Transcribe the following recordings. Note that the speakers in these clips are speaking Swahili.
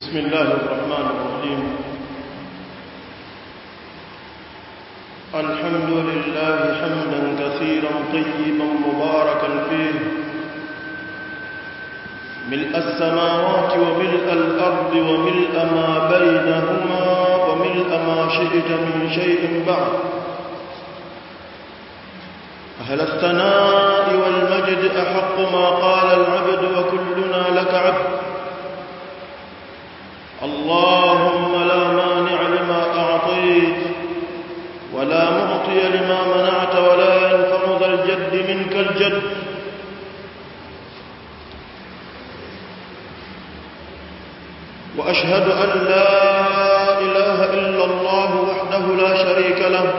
بسم الله الرحمن الرحيم الحمد لله حمدا كثيرا طيبا مباركا فيه ملء السماوات وملء الأرض وملء ما بينهما وملء ما شئت من شيء بعد أهل الثناء والمجد أحق ما قال العبد وكلنا لك عبد اللهم لا مانع لما أعطيت ولا معطي لما منعت ولا ينفع ذا الجد منك الجد وأشهد أن لا إله إلا الله وحده لا شريك له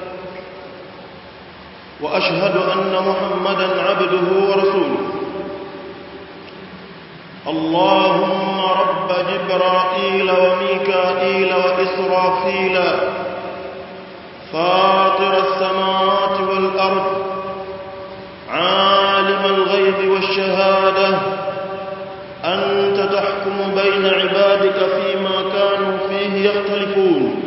وأشهد أن محمدا عبده ورسوله اللهم رب جبرائيل وميكائيل وإسرافيل فاطر السماوات والأرض عالم الغيب والشهادة أنت تحكم بين عبادك فيما كانوا فيه يختلفون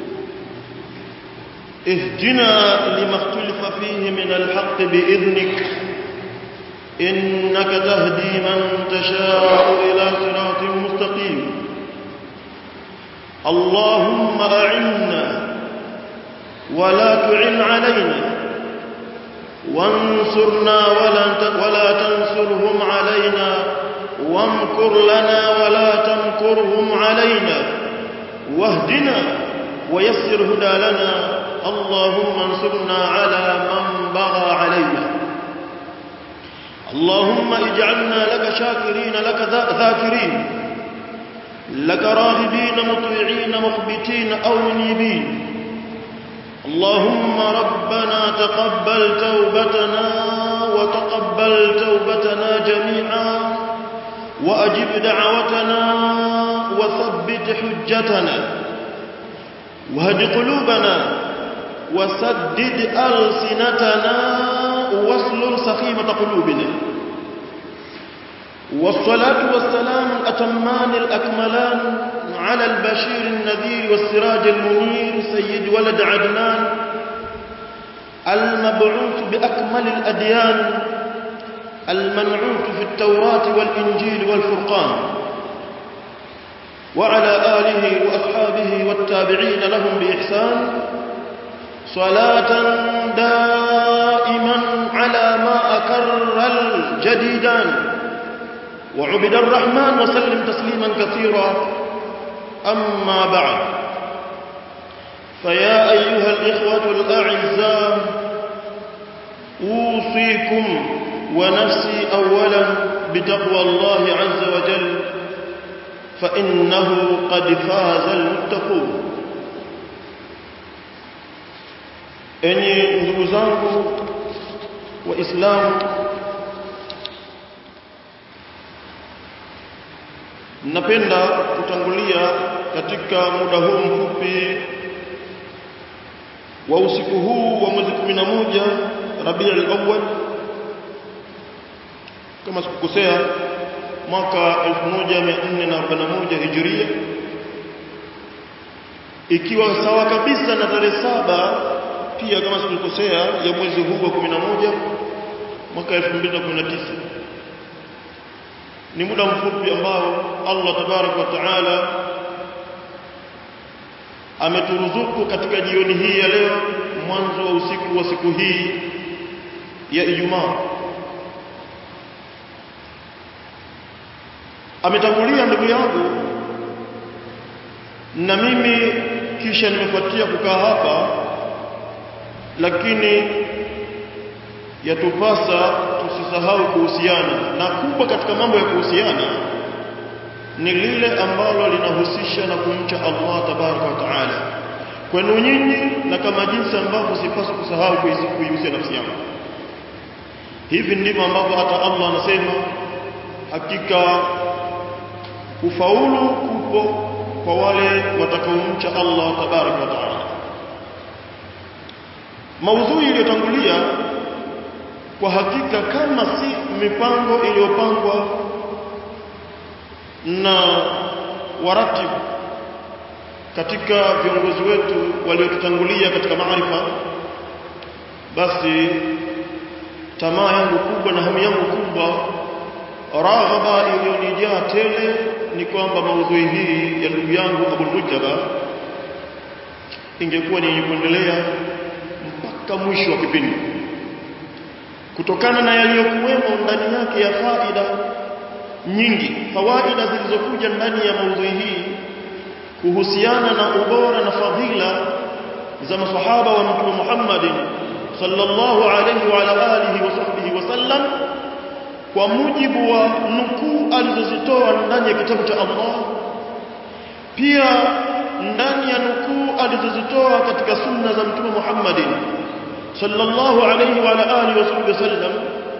اهدنا لما اختلف فيه من الحق بإذنك إنك تهدي من تشاء إلى صراط مستقيم اللهم أعنا ولا تعن علينا وانصرنا ولا ولا تنصرهم علينا وامكر لنا ولا تمكرهم علينا واهدنا ويسر هدى لنا اللهم انصرنا على من بغى علينا اللهم اجعلنا لك شاكرين لك ذاكرين لك راغبين مطيعين مخبتين أو منيبين اللهم ربنا تقبل توبتنا وتقبل توبتنا جميعا وأجب دعوتنا وثبت حجتنا وهد قلوبنا وسدد ألسنتنا واسلل سخيمة قلوبنا والصلاة والسلام الأتمان الأكملان على البشير النذير والسراج المنير سيد ولد عدنان المبعوث بأكمل الأديان المنعوت في التوراة والإنجيل والفرقان وعلى آله وأصحابه والتابعين لهم بإحسان صلاة دائما على ما أكر الجديدان وعبد الرحمن وسلم تسليما كثيرا أما بعد فيا أيها الإخوة الأعزاء أوصيكم ونفسي أولا بتقوى الله عز وجل فإنه قد فاز المتقون enyi ndugu zangu waislamu napenda kutangulia katika muda huu mfupi wa usiku huu wa mwezi 11 Rabiul Awwal kama sikukosea mwaka 1441 Hijria ikiwa sawa kabisa na tarehe saba pia kama sikukosea ya mwezi huu wa 11 mwaka 2019 ni muda mfupi ambao Allah tabarak wa taala ameturuzuku katika jioni hii ya leo mwanzo wa usiku wa siku hii ya Ijumaa ametangulia ndugu yangu na mimi kisha nimefuatia kukaa hapa lakini yatupasa tusisahau kuhusiana na kubwa katika mambo ya kuhusiana ni lile ambalo linahusisha na kumcha Allah tabaraka wa taala kwenu nyinyi na kama jinsi ambavyo sipaswi kusahau kuihusia nafsi yangu hivi ndivyo ambavyo hata Allah anasema hakika ufaulu kupo kwa wale watakaomcha Allah tabaraka wa taala maudhui iliyotangulia kwa hakika kama si mipango iliyopangwa na waratibu katika viongozi wetu waliotutangulia katika maarifa basi tamaa yangu kubwa na hamu yangu kubwa raghaba iliyonijaa tele ni kwamba maudhui hii ya ndugu yangu Abu Mujtaba ingekuwa ni kuendelea mpaka mwisho wa kipindi kutokana na yaliyokuwemo ndani yake ya faida nyingi fawaida zilizokuja ndani ya maudhui hii kuhusiana na ubora na fadhila za masahaba wa mtume Muhammad sallallahu alayhi wa ala alihi wa sahbihi wasallam kwa mujibu wa nukuu alizozitoa ndani ya kitabu cha Allah pia ndani ya nukuu alizozitoa katika sunna za mtume Muhammad sallallahu alayhi wa ala alihi wa sahbihi wasallam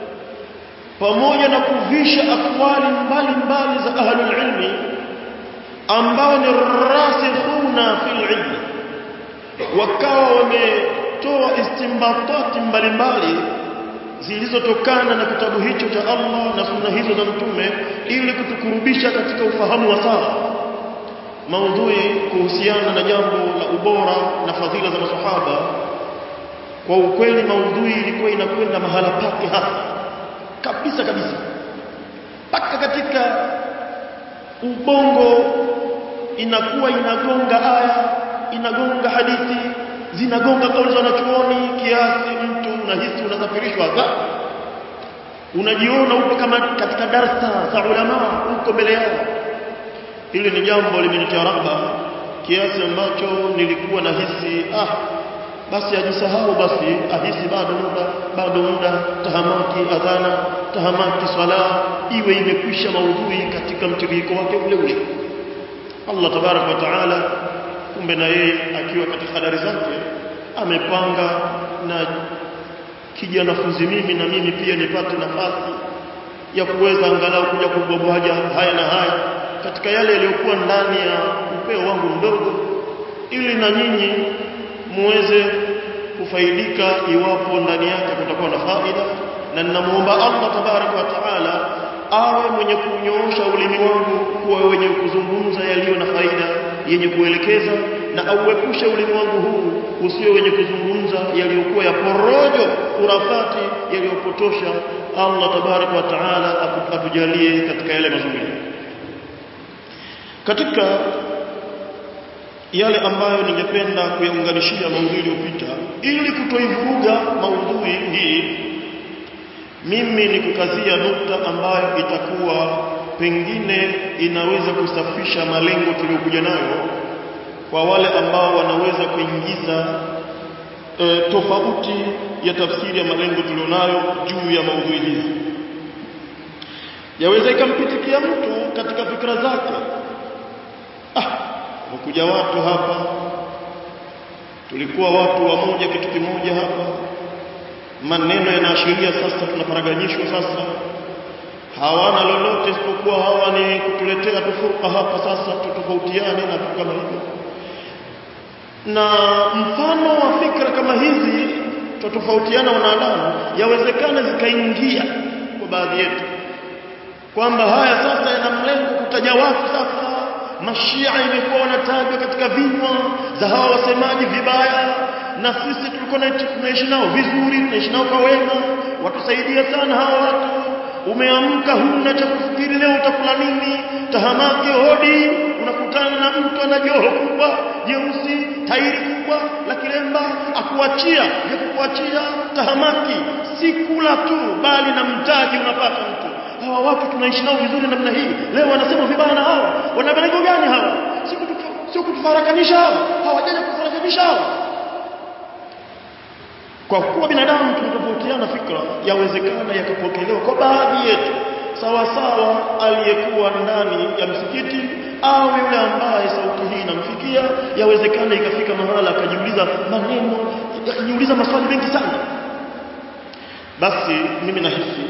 pamoja na kuvisha akwali mbalimbali za ahlul ilmi ambao ni rasikhuna fil ilmi wakawa wametoa istimbatati mbalimbali zilizotokana na kitabu hicho cha Allah na sunna hizo za mtume ili kutukurubisha katika ufahamu wa sawa maudhui kuhusiana na jambo la ubora na fadhila za masahaba kwa ukweli maudhui ilikuwa inakwenda mahala pake hasa kabisa kabisa mpaka katika ubongo inakuwa inagonga aya inagonga hadithi zinagonga kauli za wanachuoni kiasi mtu unahisi unasafirishwa za unajiona upo kama katika darsa za ulama uko mbele yao hili ni jambo limenitia rahba kiasi ambacho nilikuwa nahisi ah basi ajisahau basi ahisi bado muda bado muda tahamaki adhana tahamaki swala iwe imekwisha maudhui katika mtiririko wake ule ule Allah tabarak wa taala kumbe na yeye akiwa katika hadari zake amepanga na kijanafunzi mimi na mimi pia nipate nafasi ya kuweza angalau kuja kubwabwaja haya na haya katika yale yaliyokuwa ndani ya upeo wangu mdogo ili na nyinyi muweze kufaidika iwapo ndani yake kutakuwa na faida na ninamuomba Allah tabarak wa taala awe mwenye kunyoosha ulimi wangu kuwa wenye kuzungumza yaliyo na faida yenye kuelekeza na auepushe ulimi wangu huu usio wenye kuzungumza yaliyokuwa ya porojo urafati yaliyopotosha Allah tabarak wa taala atujalie katika yale mazuri katika yale ambayo ningependa kuyaunganishia maudhui iliyopita ili kutoivuruga maudhui hii mimi ni kukazia nukta ambayo itakuwa pengine inaweza kusafisha malengo tuliyokuja nayo kwa wale ambao wanaweza kuingiza e, tofauti ya tafsiri ya malengo tulionayo juu ya maudhui hizi yaweza ikampitikia mtu katika fikra zake ah wamekuja watu hapa tulikuwa watu wamoja kitu kimoja hapa maneno yanaashiria sasa tunaparaganyishwa sasa hawana lolote isipokuwa hawa ni kutuletea tufurqa hapa sasa tutofautiane na vitu kama hivyo na mfano wa fikra kama hizi tutofautiana wanadamu yawezekana zikaingia kwa baadhi yetu kwamba haya sasa yana mlengo kutaja watu sasa mashia imekuwa wanatajwa katika vinywa za hawa wasemaji vibaya na sisi tulikuwa tunaishi nao vizuri tunaishi nao kwa wema watusaidia sana hawa watu umeamka huna cha kufikiri leo utakula nini tahamake hodi unakutana na mtu ana joho kubwa jeusi tairi kubwa la kilemba akuachia vya kukuachia tahamaki si kula tu bali na mtaji unapata mtu hawa watu tunaishi nao vizuri namna hii leo wanasema vibaya na hawa wana malengo gani hawa sio kutufarakanisha hawa hawajaja kufarakanisha hawa kwa kuwa binadamu tunatofautiana fikra yawezekana yakapokelewa kwa baadhi yetu sawa sawa aliyekuwa ndani ya msikiti au yule ambaye sauti hii inamfikia yawezekana ikafika mahala akajiuliza maneno akajiuliza maswali mengi sana basi mimi nahisi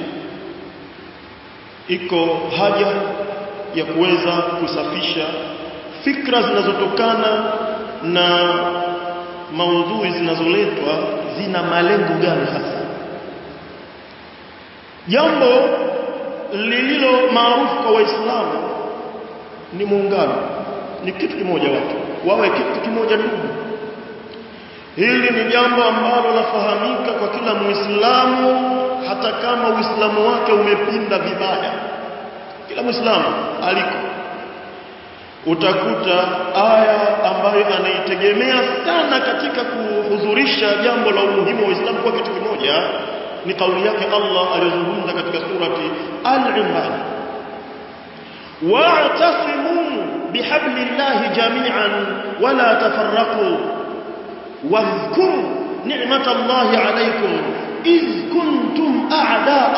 iko haja ya kuweza kusafisha fikra zinazotokana na maudhui zinazoletwa zina malengo gani hasa jambo lililo maarufu kwa waislamu ni muungano ni kitu kimoja watu wawe kitu kimoja ndugu hili ni jambo ambalo lafahamika kwa kila muislamu hata kama uislamu wake umepinda vibaya kila muislamu aliko utakuta aya ambayo anaitegemea sana katika kuhudhurisha jambo la umuhimu wa Uislamu kwa kitu kimoja ni kauli yake Allah aliyozungumza katika surati Al-Imran wa'tasimu bihablillahi jami'an wala tafarraqu wadhkuru ni'matallahi alaykum إذ كنتم أعداء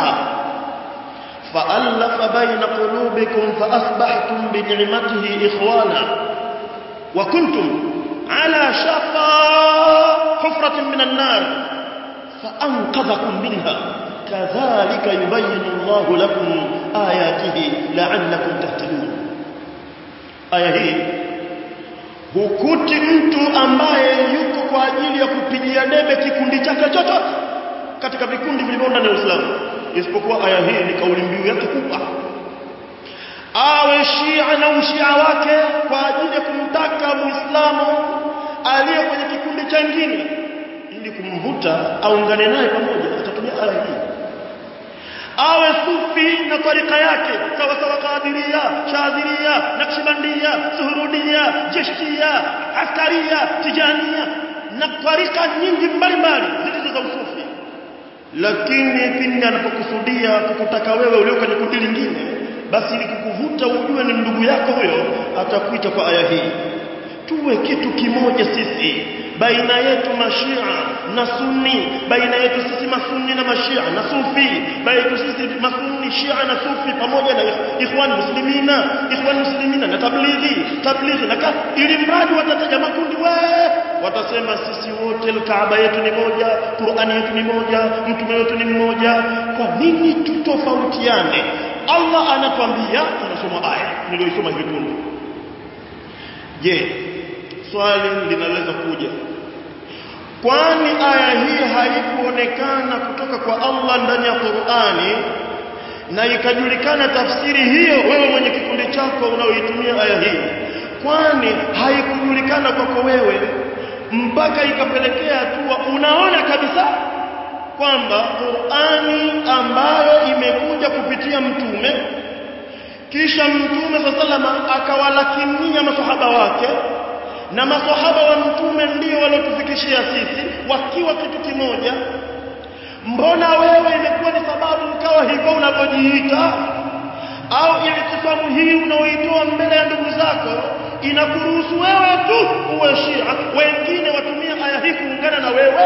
فألف بين قلوبكم فأصبحتم بنعمته إخوانا وكنتم على شفا حفرة من النار فأنقذكم منها كذلك يبين الله لكم آياته لعلكم تهتدون آية هي hukuti mtu ambaye yuko kwa ajili ya kupigia debe kikundi chake chochote katika vikundi vilivyo ndani ya Uislamu isipokuwa aya hii ni kauli mbiu yake kubwa awe Shia na ushia wake kwa ajili ya kumtaka Muislamu aliye kwenye kikundi chengine ili kumvuta aungane naye pamoja atatumia aya hii awe sufi na tarika yake sawa sawa qadiria shadhiria naqshbandia suhurudia jeshtia askaria tijania na tarika nyingi mbalimbali zilizo za usufi lakini pindi anapokusudia kukutaka wewe ulio kwenye kundi lingine basi ili kukuvuta ujue ni ndugu yako huyo atakuita kwa aya hii tuwe kitu kimoja sisi baina yetu mashia na sunni baina yetu sisi masunni na mashia na sufi baina yetu sisi masunni shia na sufi pamoja na ikhwan muslimina ikhwan muslimina na tablighi tablighi na ili mradi watataja makundi we watasema sisi wote kaaba yetu ni moja qurani yetu ni moja mtume wetu ni mmoja kwa nini tutofautiane Allah anatuambia tunasoma aya niliyoisoma hivi punde je swali linaweza kuja kwani aya hii haikuonekana kutoka kwa Allah ndani ya Qur'ani na ikajulikana tafsiri hiyo wewe mwenye kikundi chako unaoitumia aya hii kwani haikujulikana kwako wewe mpaka ikapelekea hatua unaona kabisa kwamba Qur'ani ambayo imekuja kupitia mtume kisha mtume sallallahu akawalakinia masahaba wake na masahaba wa mtume ndio waliotufikishia sisi wakiwa kitu kimoja mbona wewe imekuwa ni sababu ukawa hivyo unavyojiita au iltifamu hii unaoitoa mbele ya ndugu zako inakuruhusu wewe tu uwe shia wengine watumia aya hii kuungana na wewe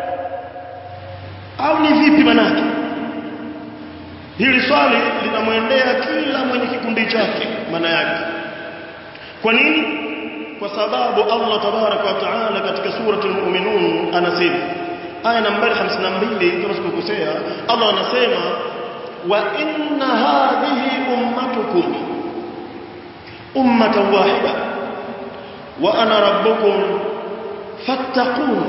au ni vipi manake hili swali linamwendea kila mwenye kikundi chake maana yake kwa nini kwa sababu Allah tabaraka wa taala katika surati al-mu'minun anasema aya nambari 52 kama sikukosea Allah anasema wa inna hadhihi ummatukum ummatan wahida wa ana rabbukum fattaqun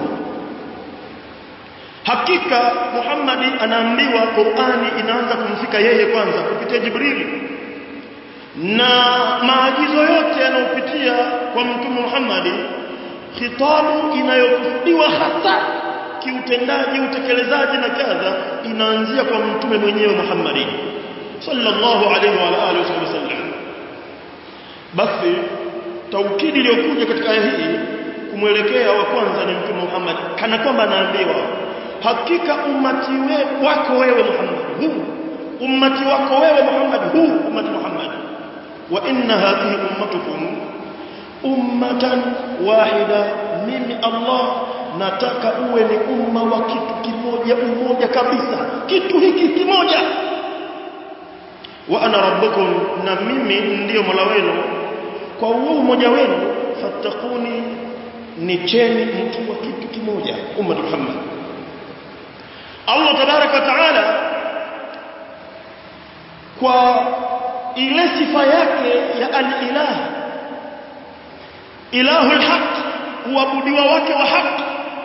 hakika Muhammadi anaambiwa Qur'ani inaanza kumfika yeye kwanza kupitia Jibril na maagizo yote yanayopitia kwa mtume Muhammad khitabu inayokusudiwa hasa kiutendaji utekelezaji na kadha inaanzia kwa mtume mwenyewe Muhammad sallallahu alaihi wa alihi wasallam basi taukidi iliyokuja katika aya hii kumwelekea wa kwanza ni mtume Muhammad kana kwamba anaambiwa hakika ummati we, wako wewe Muhammad huu ummati wako wewe Muhammad huu ummati Muhammad wa inna hadhihi ummatukum ummatan wahida mimi Allah nataka uwe ni umma wa kitu kimoja umoja kabisa kitu hiki kimoja wa ana rabbukum na mimi ndiyo mola wenu kwa huo umoja wenu fatakuni nicheni mkiwa kitu kimoja umma Muhammad Allah tabaraka wa taala kwa ile sifa yake ya al-ilah ilahul haq uabudiwa wake wa haq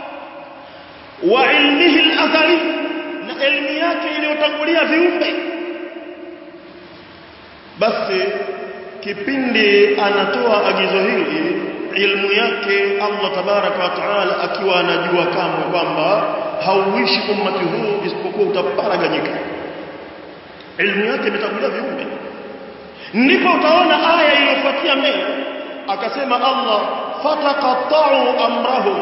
wa ilmihi al-azali na elimu yake iliyotangulia viumbe basi kipindi anatoa agizo hili ilmu yake Allah tabaraka wa taala akiwa anajua kamwe kwamba hauishi ummati huu isipokuwa utaparaganyika ilmu yake imetangulia viumbe ndipo utaona aya iliyofuatia mbele akasema Allah fataqatta'u amrahum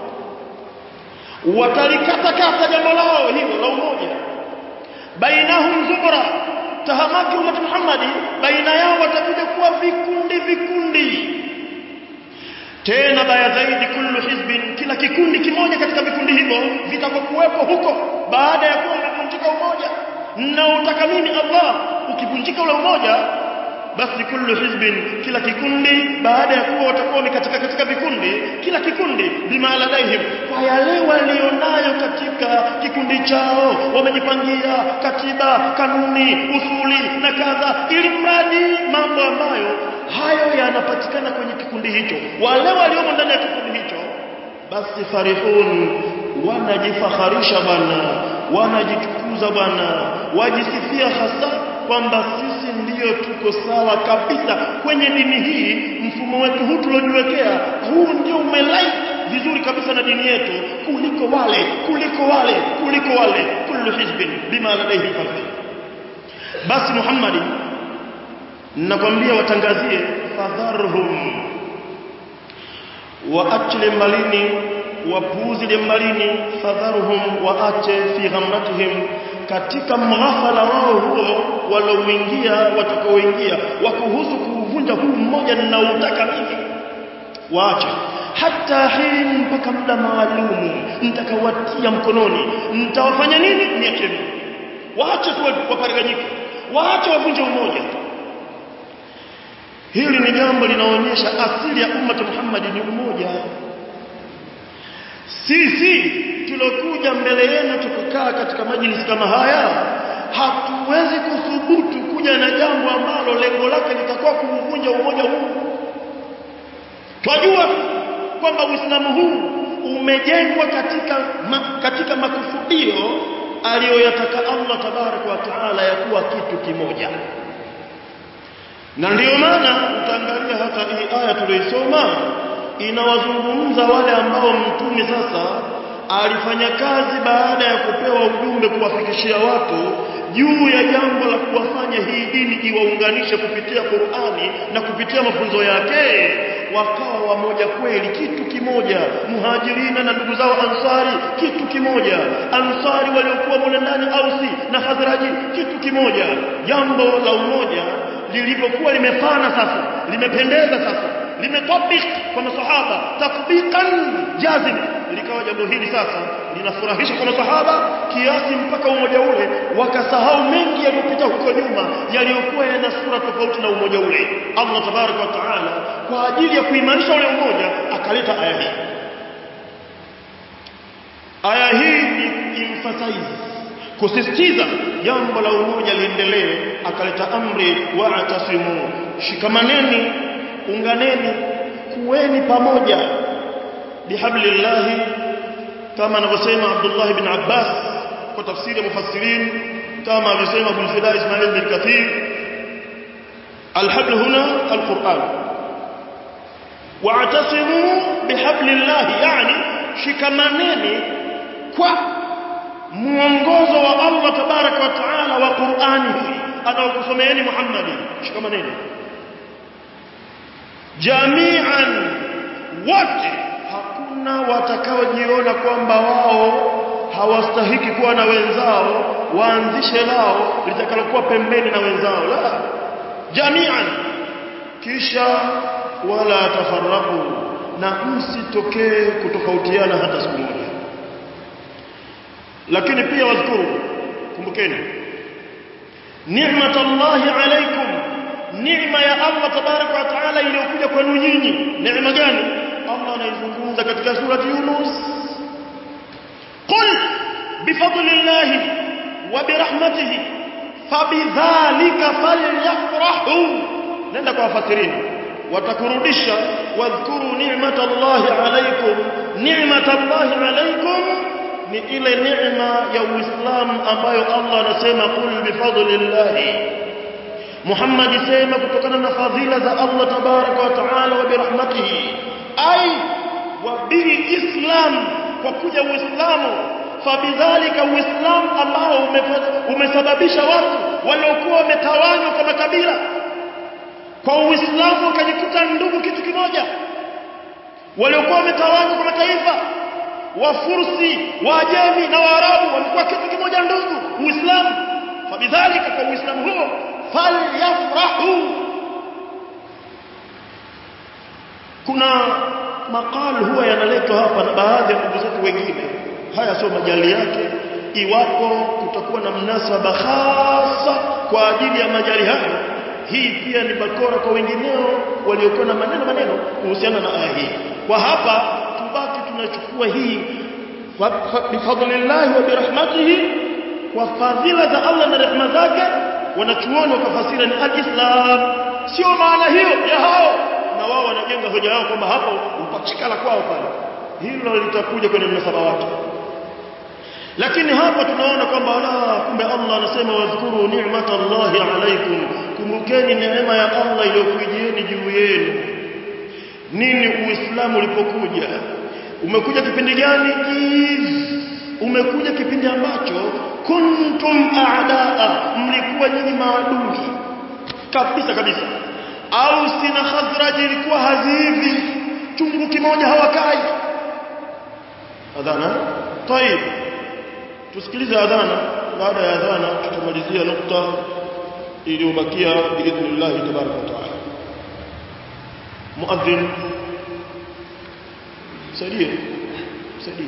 watalikatakata jambo lao hilo la umoja bainahum zubra tahamaki ummat Muhammadi baina yao watakuja kuwa vikundi vikundi tena baya zaidi kullu hizbin kila kikundi kimoja katika vikundi hivyo vitakokuwepo huko baada ya kuwa umevunjika umoja na utaka mimi Allah ukivunjika ule umoja basi kullu hizbin kila kikundi baada ya kuwa watakuwa wamekatika katika vikundi kila kikundi bima ladaihim kwa yale walionayo katika kikundi chao wamejipangia katiba kanuni usuli na kadha ili mradi mambo ambayo hayo yanapatikana kwenye kikundi hicho wale waliomo ndani ya kikundi hicho basi farihun wanajifakharisha bwana wanajitukuza bwana wajisifia hasa kwamba sisi ndiyo tuko sawa kabisa kwenye dini hii mfumo wetu huu tuliojiwekea huu ndio umelai vizuri kabisa na dini yetu kuliko wale kuliko wale kuliko wale kullu hizbin bima ladaihi farih basi Muhammadi nakwambia watangazie fadharhum waache mbalini wapuuzi mbalini fadharhum waache fi ghamratihim katika mghafala wao huo walouingia watakaoingia wakuhusu kuuvunja huu mmoja ninautaka mimi waache hata hin mpaka muda maalumu nitakawatia mkononi nitawafanya nini niacheni waache tu waparaganyike waache wavunje umoja hili ni jambo linaonyesha asili ya umma Muhammad ni umoja sisi tulokuja mbele yenu tukukaa katika majlis kama haya hatuwezi kuthubutu kuja na jambo ambalo lengo lake litakuwa kuuvunja umoja huu twajua kwamba Uislamu huu umejengwa katika ma, katika makusudio aliyoyataka Allah tabarak wa taala ya kuwa kitu kimoja na ndiyo maana utaangalia hata hii aya tuliyoisoma inawazungumza wale ambao mtume sasa alifanya kazi baada ya kupewa ujumbe kuwafikishia watu juu ya jambo la kuwafanya hii dini iwaunganishe kupitia Qur'ani na kupitia mafunzo yake wakawa wamoja kweli kitu kimoja muhajirina na ndugu zao ansari kitu kimoja ansari waliokuwa mule ndani ausi na hazraji kitu kimoja jambo la umoja lilipokuwa limefana sasa limependeza sasa limetabik kwa masahaba tatbiqan jazim likawa jambo hili sasa linafurahisha kwa masahaba kiasi mpaka umoja ule wakasahau mengi yaliyopita huko nyuma yaliyokuwa yana sura tofauti na umoja ule Allah tabaraka wa taala kwa ajili ya kuimarisha ule umoja akaleta aya hii aya hii ni emphasize kusisitiza jambo la umoja liendelee akaleta amri wa atasimu shikamaneni unganeni kuweni pamoja bihablillahi kama anavyosema Abdullah ibn Abbas kwa tafsiri ya mufassirin kama alivyosema Abu Fida Ismail bin Kathir الحبل هنا القرآن واعتصموا بحبل الله يعني شكمانين kwa muongozo wa Allah tabaraka wa taala wa Qur'ani hii anaokusomeeni Muhammadi shikamaneni jami'an wote hakuna watakaojiona kwamba wao hawastahiki kuwa na wenzao waanzishe lao litakalokuwa pembeni na wenzao la jami'an kisha wala tafarraqu na msitokee kutofautiana hata siku moja lakini pia wazkuru kumbukeni ni'matallahi alaykum neema ya Allah tabaraka wa taala iliyokuja kwenu nyinyi neema gani Allah anaizungumza katika surati Yunus qul bifadlillahi wa birahmatihi fabidhalika falyafrahu nenda kwa wafasirini watakurudisha wadhkuru ni'matallahi alaykum ni'matallahi alaykum ni ile neema ya Uislamu ambayo Allah anasema qul bifadlillahi Muhammad sema kutokana na fadhila za Allah tabaraka wa taala wa birahmatihi ai wa bil islam kwa kuja uislamu fabidhalika uislamu ambao umesababisha watu waliokuwa wametawanywa kwa makabila kwa uislamu wakajikuta ndugu kitu kimoja waliokuwa wametawanywa kwa mataifa wafursi waajemi na waarabu walikuwa kitu kimoja ndugu uislamu fabidhalika kwa uislamu huo falyafrahu kuna maqal huwa yanaletwa hapa na baadhi ya ndugu zetu wengine haya sio majali yake iwapo kutakuwa na mnasaba hasa kwa ajili ya majali hayo hii pia ni bakora kwa wengineo waliokuwa na maneno maneno kuhusiana na aya hii kwa hapa tubaki tunachukua hii bifadlillahi wa birahmatihi kwa fadhila za Allah na rehema zake wanachuoni wakafasira ni alislam sio maana hiyo ya hao na wao wanajenga hoja yao kwamba hapo upachikala kwao pale hilo litakuja kwenye mnasaba wake lakini hapa tunaona kwamba la kumbe Allah anasema wadhkuru ni'matallahi alaykum kumbukeni neema ya Allah iliyokujieni juu yenu nini uislamu ulipokuja umekuja kipindi gani umekuja kipindi ambacho kuntum a'daa mlikuwa nyinyi maadui kabisa kabisa au sina khazraj ilikuwa hazivi chungu kimoja hawakai adhana طيب tusikilize adhana baada ya adhana tutamalizia nukta iliyobakia biidhnillah tabaraka wa taala muadhin saidie saidie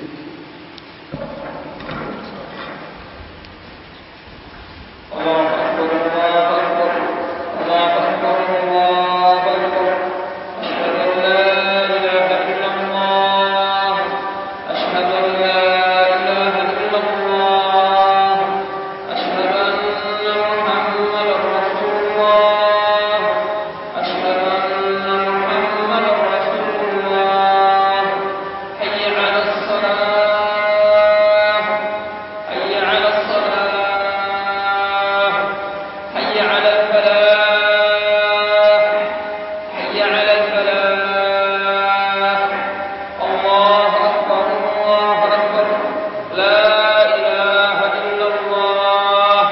الله أكبر الله أكبر الله أكبر الله أكبر أشهد أن لا إله إلا الله أشهد أن لا إله إلا الله أشهد أن محمدا رسول الله أشهد أن محمدا رسول الله حي على الصلاة حي على الصلاة حي على الفلاح حي على الفلاح الله أكبر الله أكبر لا إله إلا الله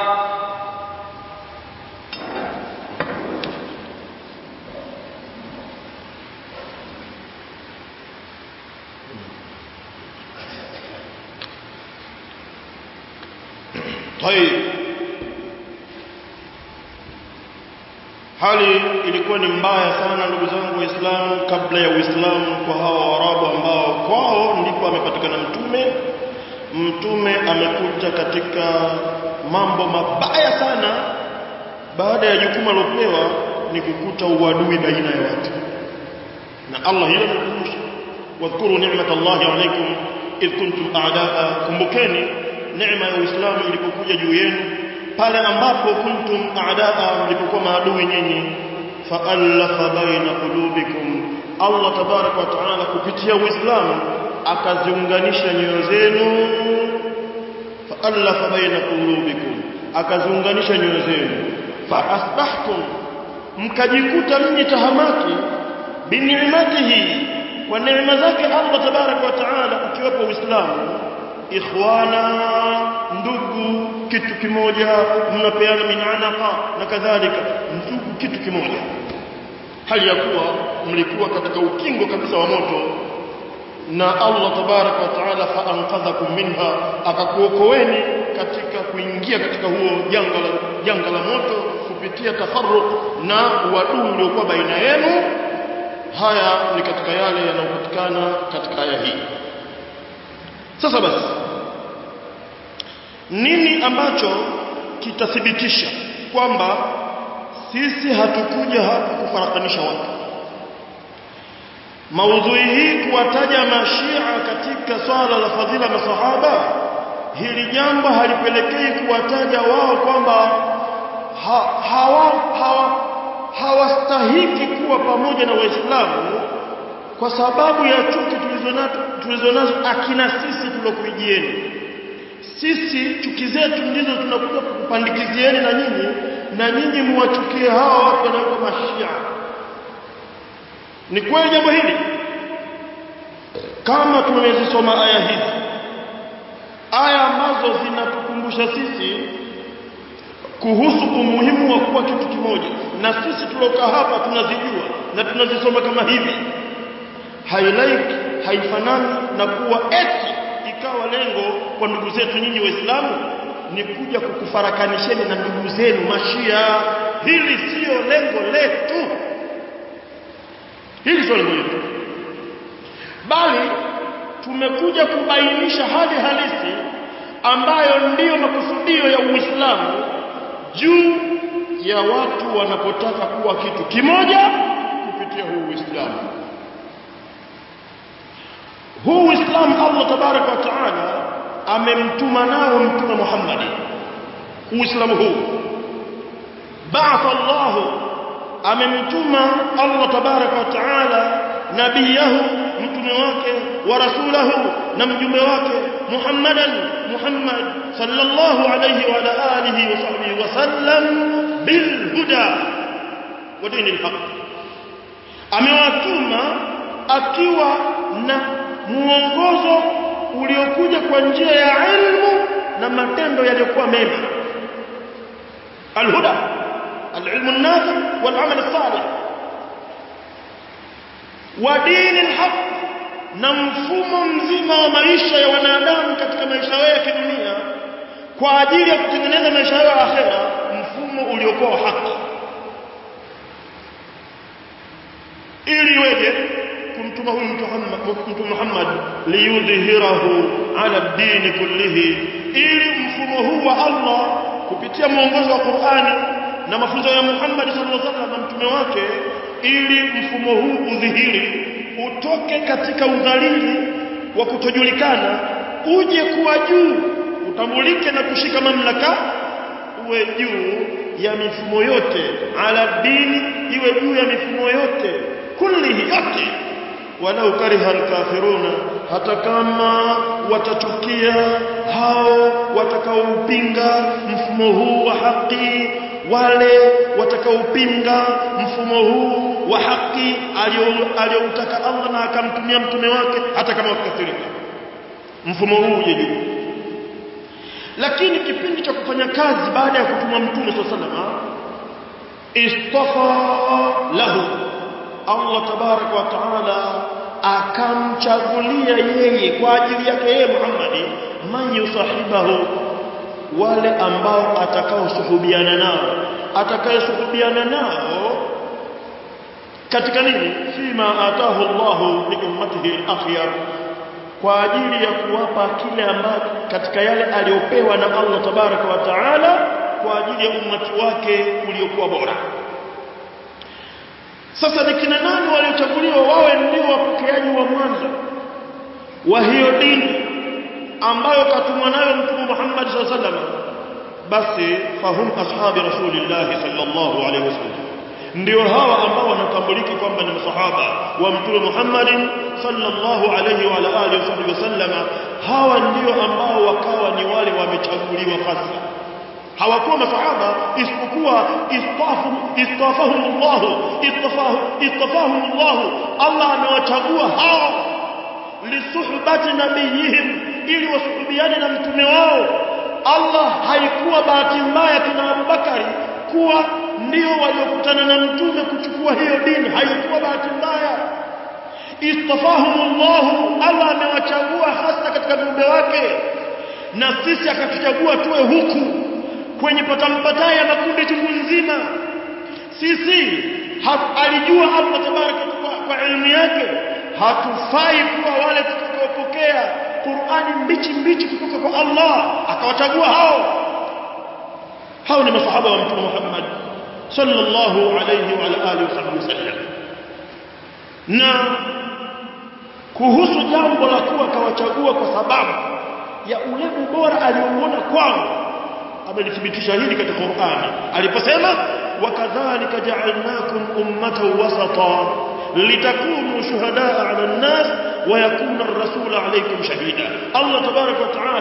طيب hali ilikuwa ni mbaya sana ndugu zangu waislamu kabla ya uislamu kwa hawa waarabu ambao kwao ndipo amepatikana mtume mtume amekuja katika mambo mabaya sana baada ya jukumu alopewa ni kukuta uadui baina ya watu na Allah hilo anakumbusha wadhkuru ni'matallahi alaykum idh kuntum a'daa kumbukeni neema ya Uislamu ilipokuja juu yenu pale ambapo kuntum a'daa mlipokuwa maadui nyinyi fa'alafa baina qulubikum Allah tabarak wa taala kupitia Uislamu akaziunganisha nyoyo zenu fa'alafa baina qulubikum akaziunganisha nyoyo zenu fa asbahtum mkajikuta mnyi tahamaki bini'matihi kwa neema zake Allah tabarak wa taala ukiwepo Uislamu ikhwana ndugu kitu kimoja mnapeana minanaka na kadhalika ndugu kitu kimoja hali ya kuwa mlikuwa katika ukingo kabisa wa moto na Allah tabarak wa taala faanqadhakum minha akakuokoeni katika kuingia katika huo janga la janga la moto kupitia tafarruq na uadui uliokuwa baina yenu haya ni katika yale yanayopatikana katika aya hii sasa basi nini ambacho kitathibitisha kwamba sisi hatukuja hapa kufarakanisha watu maudhui hii kuwataja mashia katika swala la fadhila masahaba hili jambo halipelekei kuwataja wao kwamba ha, hawa hawa hawastahiki kuwa pamoja na waislamu kwa sababu ya chuki tulizonazo tulizonazo akina sisi tulokuijieni sisi chuki zetu ndizo tunakuja kukupandikizieni na nyinyi na nyinyi muwachukie hawa watu wanaoitwa mashia ni kweli jambo hili kama tumezisoma aya hizi aya ambazo zinatukumbusha sisi kuhusu umuhimu wa kuwa kitu kimoja na sisi tuliokaa hapa tunazijua na tunazisoma kama hivi hailaiki haifanani na kuwa eti ikawa lengo kwa ndugu zetu nyinyi waislamu ni kuja kukufarakanisheni na ndugu zenu mashia hili sio lengo letu hili sio lengo letu bali tumekuja kubainisha hali halisi ambayo ndiyo makusudio ya Uislamu juu ya watu wanapotaka kuwa kitu kimoja kupitia huu Uislamu. Huu Uislamu Allah tabaraka wa taala amemtuma nao mtume Muhammad. Uislamu huu ba'atha Allah amemtuma Allah tabaraka wa taala nabiyahu mtume wake wa rasulahu na mjumbe wake Muhammadan Muhammad sallallahu alayhi wa ala alihi wa sahbihi wa sallam bil huda wa dinil haq amewatuma akiwa na muongozo uliokuja kwa njia ya ilmu na matendo yaliyokuwa mema alhuda alilmu an-nafi wal amal as-salih wa dinil haq na mfumo mzima wa maisha ya wanadamu katika maisha yao ya kidunia kwa ajili ya kutengeneza maisha yao ya akhera mfumo uliokuwa haki ili iweje kumtuma huyu mtume Muhammad liyudhhirahu ala dini kullihi ili mfumo huu wa Allah kupitia mwongozo wa Qur'ani na mafunzo ya Muhammad sallallahu alaihi wasallam na mtume wake ili mfumo huu udhihiri utoke katika udhalili wa kutojulikana uje kuwa juu utambulike na kushika mamlaka uwe juu ya mifumo yote ala dini iwe juu ya mifumo yote kullihi yote walau kariha alkafiruna hata kama watachukia hao watakaoupinga mfumo huu wa haki wale watakaopinga mfumo huu wa haki aliyoutaka Allah na akamtumia mtume wake hata kama wakikasirika mfumo huu uje juu lakini kipindi cha kufanya kazi baada ya kutumwa mtume sallallahu istafa lahu Allah tabarak wa taala akamchagulia yeye kwa ajili yake yeye Muhammad man yusahibahu wale ambao atakaosuhubiana nao atakayesuhubiana nao katika nini fima atahu Allahu li ummatihi al-akhyar kwa ajili ya kuwapa kile ambacho katika yale aliyopewa na Allah tabaraka wa taala kwa ajili ya ummati wake uliokuwa bora sasa ni kina nani waliochaguliwa wawe ndio wapokeaji wa mwanzo wa hiyo dini ambayo katumwa nayo mtume Muhammad sallallahu alaihi wasallam basi fahum ashabi rasulillah sallallahu alaihi wasallam ndio hawa ambao wanatambulika kwamba ni masahaba wa mtume Muhammad sallallahu alaihi wa alihi wasallam hawa ndio ambao wakawa ni wale wamechaguliwa hasa hawakuwa masahaba isipokuwa istafu istafahum Allah istafahu istafahum Allah Allah amewachagua hao lisuhbati nabiyihim ili wasuhubiane na mtume wao Allah haikuwa bahati mbaya kina Abubakari kuwa ndio waliokutana na mtume kuchukua hiyo dini haikuwa bahati mbaya istafahum Allah Allah amewachagua hasa katika viumbe wake na sisi akatuchagua tuwe huku kwenye patampataa ya makundi chungu nzima sisi alijua Allah tabaraka kwa, kwa elimu yake hatufai kuwa wale tutakaopokea Qur'ani mbichi mbichi kutoka kwa Allah akawachagua hao hao ni masahaba wa mtume Muhammad sallallahu alayhi wa alihi wasallam na kuhusu jambo la kuwa kawachagua kwa sababu ya ule ubora aliouona kwao amelithibitisha hili katika Qur'ani aliposema wakadhalika ja'alnakum ummatan wasata litakunu shuhadaa 'ala an-nas wa yakuna ar-rasulu 'alaykum shahida Allah tabaraka wa ta'ala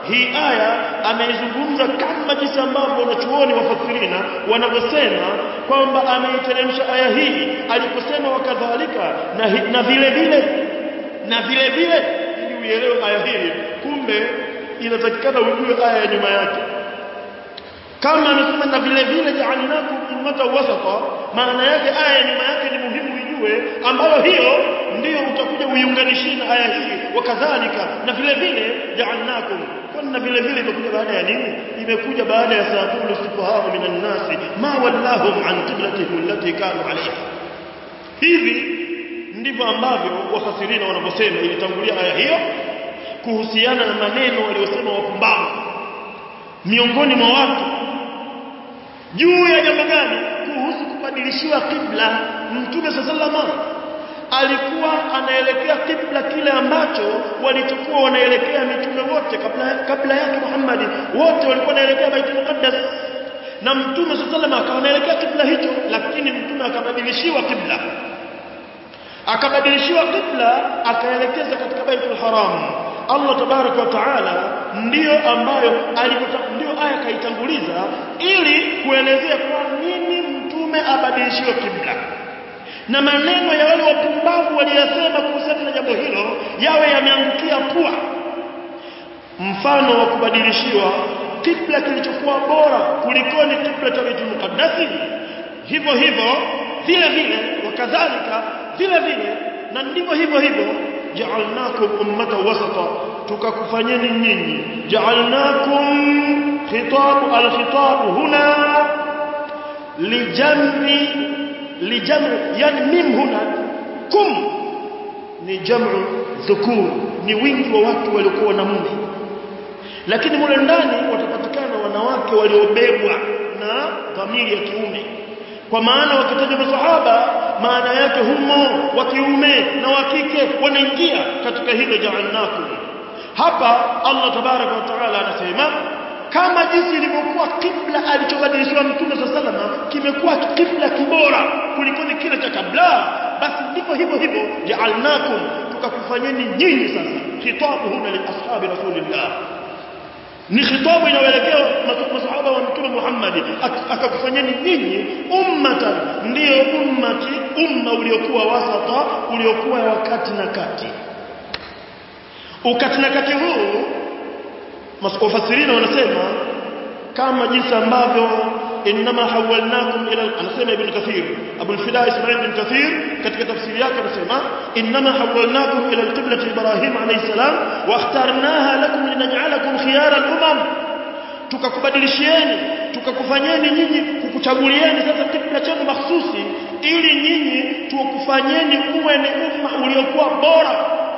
hii aya ameizungumza kama jinsi ambavyo wanachuoni wafasirina wanavyosema kwamba ameiteremsha aya hii aliposema wakadhalika na, hi- na vile vile na vile vile ili uielewe aya hii kumbe inatakikana ujue aya ya nyuma yake kama amesema na vile vile ja'alnakum ummatan wasata maana yake aya ya nyuma yake ni muhimu ijue ambayo hiyo ndiyo utakuja uiunganishie na aya hii wakadhalika na vile vile ja'alnakum kwani na vile vile imekuja baada ya nini imekuja baada ya saqulu sufahaa minan nasi ma wallahum an qiblatihim allati kanu alayha hivi ndivyo ambavyo wafasirina wanavyosema ilitangulia aya hiyo kuhusiana na maneno waliosema wapumbavu miongoni mwa watu juu ya jambo gani kuhusu kubadilishiwa kibla mtume sallallahu alikuwa anaelekea kibla kile ambacho walichokuwa wanaelekea mitume wote kabla kabla yake Muhammad wote walikuwa wanaelekea Baitul Muqaddas na mtume sallallahu akawa anaelekea kibla hicho lakini mtume akabadilishiwa kibla akabadilishiwa kibla akaelekeza katika Baitul Haram Allah tabarak wa taala ndiyo ambayo alipota ndio aya kaitanguliza ili kuelezea kwa nini mtume abadilishiwe kibla na maneno ya wale wapumbavu waliyasema kuhusiana na jambo hilo yawe yameangukia pua mfano wa kubadilishiwa kibla kilichokuwa bora kulikoni kibla cha Baitul Muqaddas hivyo hivyo vile vile wakadhalika vile vile na ndivyo hivyo hivyo ja'alnakum ummata wasata tukakufanyeni nyinyi ja'alnakum khitab al-khitab huna lijam'i lijam'i yani mim huna kum ni jam'u dhukur ni wingi wa watu waliokuwa na mume lakini mule ndani watapatikana wanawake waliobebwa na dhamiri ya kiume kwa maana wakitaja masahaba maana yake humo wa kiume na wa kike wanaingia katika hilo ja'alnakum hapa Allah tabaraka wa taala anasema kama jinsi ilivyokuwa kibla alichobadilishiwa mtume sallallahu kimekuwa kibla kibora kuliko kile cha kabla basi ndivyo hivyo hivyo ja'alnakum tukakufanyeni nyinyi sasa khitabu huna li ashabi rasulillah ni khitabu inayoelekea masahaba wa mtume Muhammad akakufanyeni nyinyi ummatan ndio ummati umma uliokuwa wasata uliokuwa wakati na kati ukati na kati huu wafasirina wanasema kama jinsi ambavyo inma hawalnakum ila anasema ibn kathir abu al-fida ismail ibn kathir katika tafsiri yake anasema inma hawalnakum ila al-qiblati ibrahim alayhi salam wa ikhtarnaha lakum linaj'alakum khiyara al-umam tukakubadilishieni tukakufanyeni nyinyi kukuchagulieni sasa kibla chenu mahsusi ili nyinyi tukufanyeni uwe ni umma uliokuwa bora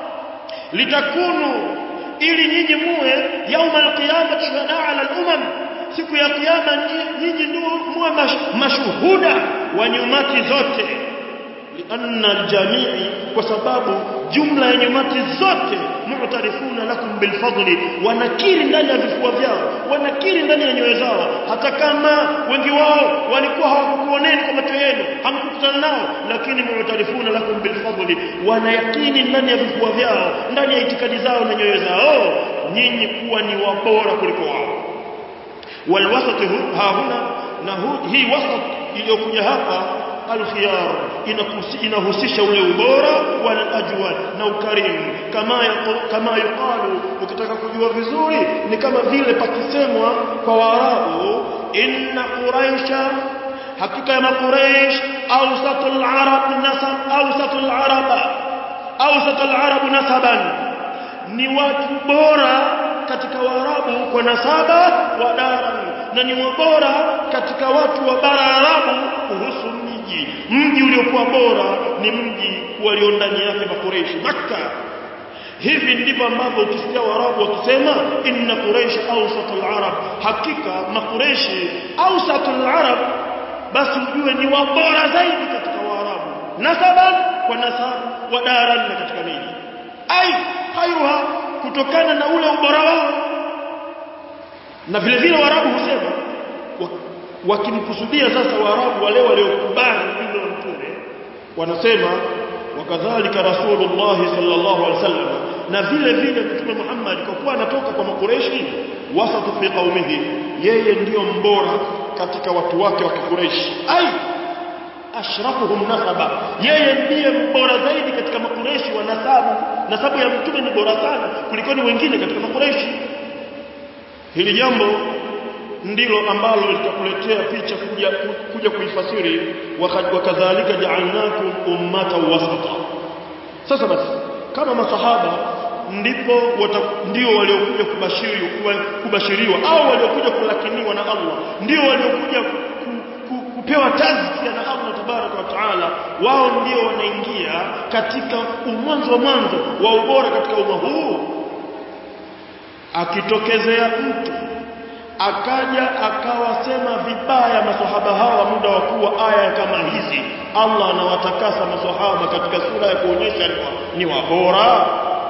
litakunu ili nyinyi muwe yauma alqiyama shuhada ala al-umam siku ya kiyama nyinyi ndio muwe mashuhuda wa nyumati zote lianna aljamii kwa sababu jumla ya nyumati zote mu'tarifuna lakum bilfadli wanakiri ndani ya vifua vyao wanakiri ndani ya nyoyo zao hata kama wengi wao walikuwa hawakukuoneni kwa macho yenu hamkukutana nao lakini mu'tarifuna lakum bilfadli wanayakini ndani ya vifua vyao ndani ya itikadi zao na nyoyo zao nyinyi kuwa ni wabora kuliko wao والوسط ها هنا na hii wasat iliyokuja hapa alkhiyar inahusisha ule ubora wal ajwad na ukarimu kama kama yuqalu ukitaka kujua vizuri ni kama vile pakisemwa kwa waarabu inna quraisha hakika ya makuraish awsatul arab nasab awsatul arab awsatul arab nasaban ni watu bora katika waarabu kwa nasaba wa daran na ni wabora katika watu wa bara arabu kuhusu mji mji uliokuwa bora ni mji walio ndani yake makureishi makka hivi ndivyo ambavyo ukisikia waarabu wakisema inna quraish awsatul arab hakika makureishi awsatul arab basi ujue ni wabora zaidi katika waarabu nasaban kwa nasabu wa daran na katika miji ai hayuha kutokana na ule ubora wao na vile vile waarabu husema wakimkusudia sasa waarabu wale waliokubali ujumbe wa mtume wanasema wakadhalika rasulullah sallallahu alaihi wasallam na vile vile mtume Muhammad kwa kuwa anatoka kwa makureshi wasatu fi qaumihi yeye ndiyo mbora katika watu wake wa Quraysh ai ashrafuhum nasaba yeye ndiye mbora zaidi katika makureshi wa nasabu nasabu ya mtume ni bora sana kuliko wengine katika makureshi hili jambo ndilo ambalo litakuletea picha kuja kuja kuifasiri wakadhalika ja'alnakum ummatan wasata sasa basi kama masahaba ndipo ndio waliokuja kubashiri kubashiriwa au waliokuja kulakiniwa na Allah ndio waliokuja ku, ku, kupewa tazkia na Allah tabaraka wa taala wao ndio wanaingia katika umwanzo mwanzo wa ubora katika umma huu akitokezea mtu akaja akawasema vibaya maswahaba hawa muda wa kuwa aya kama hizi Allah anawatakasa maswahaba katika sura ya kuonyesha ni wabora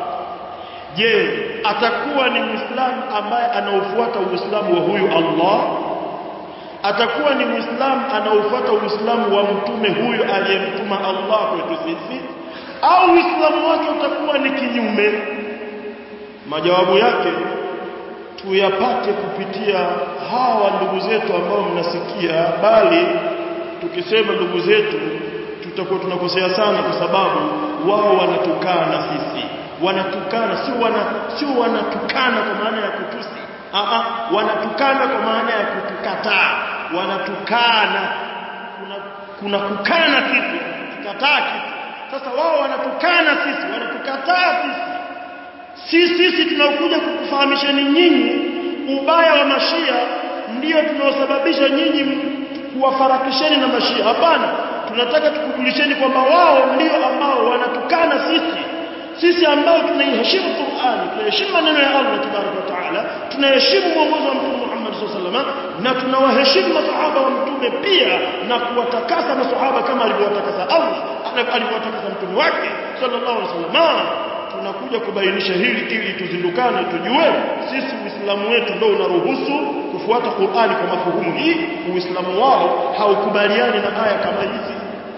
je atakuwa ni muislamu ambaye anaofuata uislamu wa huyu Allah atakuwa ni muislamu anaofuata uislamu wa mtume huyu aliyemtuma Allah kwetu sisi au uislamu wake utakuwa ni kinyume majawabu yake tuyapate kupitia hawa ndugu zetu ambao mnasikia bali tukisema ndugu zetu tutakuwa tunakosea sana kwa sababu wao wanatukana sisi wanatukana sio wana sio wanatukana kwa maana ya kutusi a a wanatukana kwa maana ya kutukataa wanatukana kuna kuna kukana kitu kukataa kitu sasa wao wanatukana sisi wanatukataa sisi sisi sisi tunakuja kukufahamisheni nyinyi ubaya wa mashia ndio tunaosababisha nyinyi kuwafarakisheni na mashia hapana tunataka tukujulisheni kwamba wao ndio ambao wanatukana sisi sisi ambao tunaiheshimu Qur'ani tunaheshimu maneno ya Allah tabaraka wa taala tunaheshimu mwongozo wa Mtume Muhammad sallallahu alaihi wasallam na tunawaheshimu masahaba wa mtume pia na kuwatakasa masahaba kama alivyowatakasa Allah alivyowatakasa mtume wake sallallahu alaihi wasallam tunakuja kubainisha hili ili tuzindukane tujue sisi uislamu wetu ndio unaruhusu kufuata Qur'ani kwa mafuhumu hii uislamu wao haukubaliani na aya kama hizi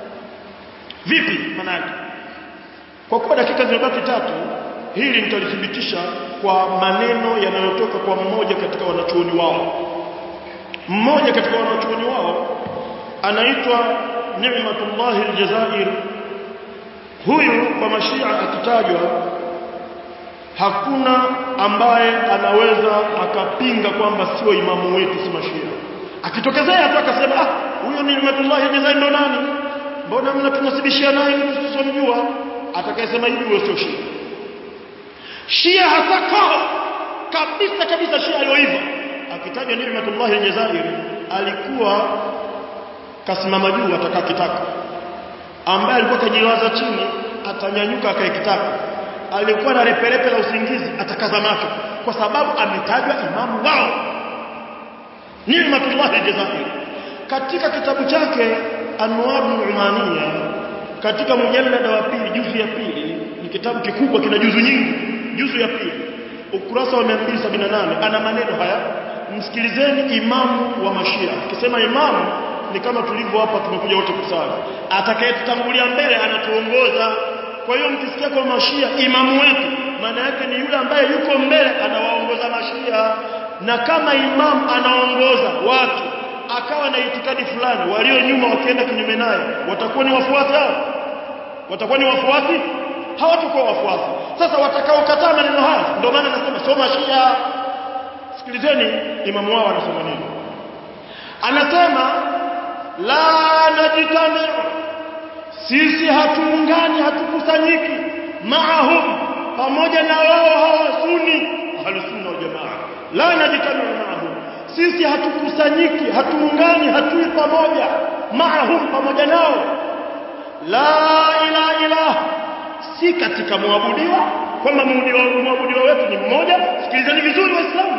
vipi manake kwa kuwa dakika zimebaki tatu hili nitalithibitisha kwa maneno yanayotoka kwa mmoja katika wanachuoni wao mmoja katika wanachuoni wao anaitwa Ni'matullah al-Jazair huyu kwa mashia akitajwa hakuna ambaye anaweza akapinga kwamba sio imamu wetu si mashia akitokezea tu akasema ah huyo ni Ni'matullah al-Jazair ndo nani mbona mnatunasibishia naye mtu tusomjua atakayesema hivi huyo sio shia shia hasa kabisa kabisa shia aliyoiva akitajwa Ni'matullah al-Jazair alikuwa kasimama juu atakaa kitako ambaye alikuwa kajilaza chini atanyanyuka akae kitako alikuwa na reperepe la usingizi atakaza macho kwa sababu ametajwa imamu wao Ni'matullah al-Jazair katika kitabu chake Anwarul Umaniya katika mujallada wa pili juzu ya pili ni kitabu kikubwa kina juzu nyingi juzu ya pili ukurasa wa 278 ana maneno haya msikilizeni imamu wa mashia akisema imamu ni kama tulivyo hapa tumekuja wote kusali atakayetutangulia mbele anatuongoza kwa hiyo mkisikia kwa mashia imamu wetu maana yake ni yule ambaye yuko mbele anawaongoza mashia na kama imamu anaongoza watu akawa na itikadi fulani walio nyuma wakienda kinyume naye watakuwa ni wafuasi hao watakuwa ni wafuasi hawatakuwa wafuasi sasa watakaokataa maneno haya ndio maana nasema soma shia sikilizeni imamu wao anasema nini anasema la najtami sisi hatuungani hatukusanyiki maahum pamoja na wao hawa sunni ahlusunna wal jamaa la najtami maahum sisi hatukusanyiki hatuungani hatui pamoja maahum pamoja nao la ilaha illa si katika muabudiwa kwamba muabudiwa wetu ni mmoja sikilizeni vizuri waislamu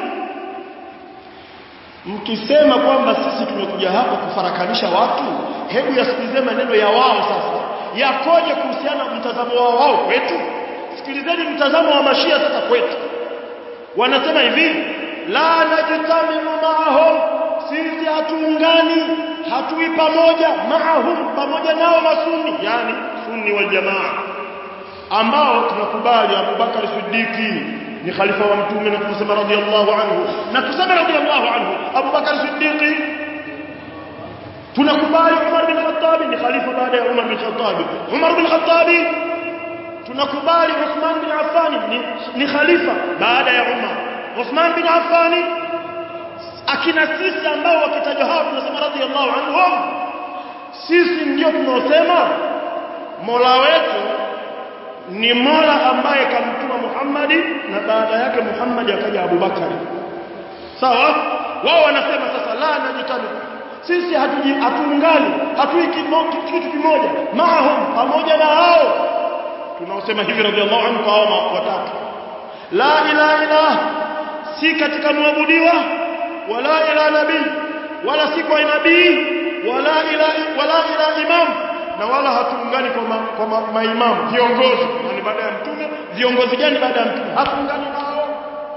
mkisema kwamba sisi tumekuja hapa kufarakanisha watu hebu yasikilize maneno ya wao sasa yakoje kuhusiana na mtazamo wao wao kwetu sikilizeni mtazamo wa mashia sasa kwetu wanasema hivi la najtamiu maahum sisi hatuungani hatui pamoja maahum pamoja nao masuni yani sunni wal jamaa ambao tunakubali Abu Bakar Siddiqi ni khalifa wa mtume na tunasema radhiallahu anhu na tuseme radhiallahu anhu Abu Bakar Siddiqi tunakubali Umar bin Khattab ni khalifa baada ya Umar bin Khattab Umar bin Khattab tunakubali Uthman bin Affan ni, ni khalifa baada ya Umar Uthman bin Affan akina sisi ambao wakitajwa hao tunasema radhiallahu anhum sisi ndio tunaosema Mola wetu ni Mola ambaye kamtuma Muhammadi na baada yake Muhammad akaja Abu Bakari sawa wao wanasema sasa la najitani sisi hatuji hatuungani hatui kitu kimoja maahum pamoja na hao tunaosema hivi radhiallahu anhu hao watatu la ilaha illa si katika muabudiwa wala ila nabii wala si kwa nabii wala ila wala ila imam na wala hatuungani kwa ma, kwa ma, maimamu viongozi yani baada ya mtume viongozi gani baada ya mtume hatuungani nao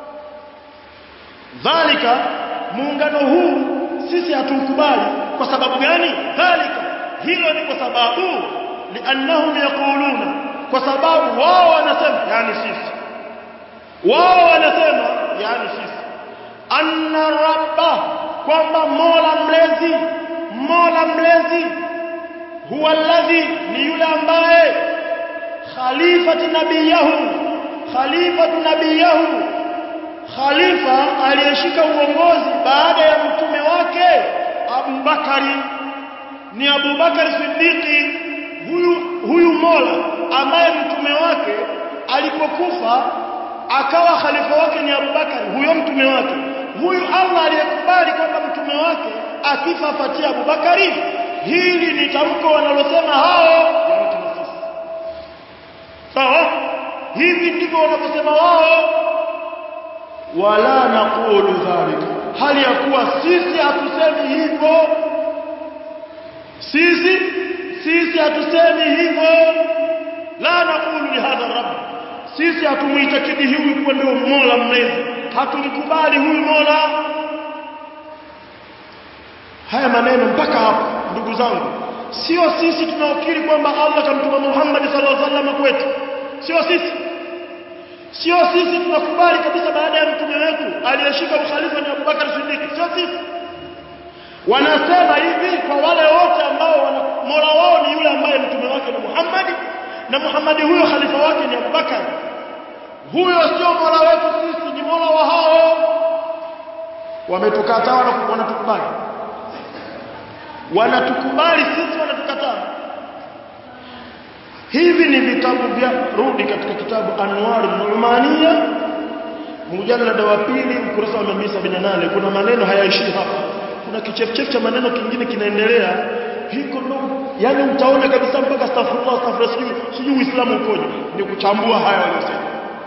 dhalika muungano huu sisi hatukubali kwa sababu gani dhalika hilo ni kwa sababu liannahum yaquluna kwa sababu wao wanasema yani sisi wao wanasema yani sisi anna rabba kwamba mola mlezi mola mlezi huwa alladhi ni yule ambaye khalifati nabiyahu khalifatu nabiyahu khalifa aliyeshika uongozi baada ya mtume wake Abu Bakari ni Abu Bakari Siddiqi huyu huyu Mola ambaye mtume wake alipokufa akawa khalifa wake ni Abu Bakari huyo mtume wake huyu Allah aliyekubali kwamba mtume wake akifa afatia Abu Bakari hili ni tamko wanalosema hao sawa hivi ndivyo wanavyosema wao wala naqulu dhalika hali ya kuwa sisi hatusemi hivyo sisi sisi hatusemi hivyo la naqulu li hadha rabb sisi hatumuitakidi huyu kuwa ndio mola mlezi hatumkubali huyu mola haya maneno mpaka hapo ndugu zangu sio sisi tunaokiri kwamba Allah kamtuma Muhammad sallallahu alaihi wasallam kwetu sio sisi sio sisi tunakubali kabisa baada ya mtume wetu aliyeshika ukhalifa ni Abubakar Siddiq sio sisi wanasema hivi kwa wale wote ambao wana mola wao ni yule ambaye mtume wake ni Muhammad na Muhammad huyo khalifa wake ni Abubakar huyo sio mola wetu sisi ni mola wa hao wametukataa wanatukubali wanatukubali sisi wanatukataa hivi ni vitabu vya rudi katika kitabu Anwar Numania mujallada wa pili ukurasa wa 278 kuna maneno hayaishi hapa kuna kichefchef cha maneno kingine kinaendelea hiko ndo yani utaona kabisa mpaka astaghfirullah astaghfirullah sijui sijui uislamu ukoje ni kuchambua haya waliosema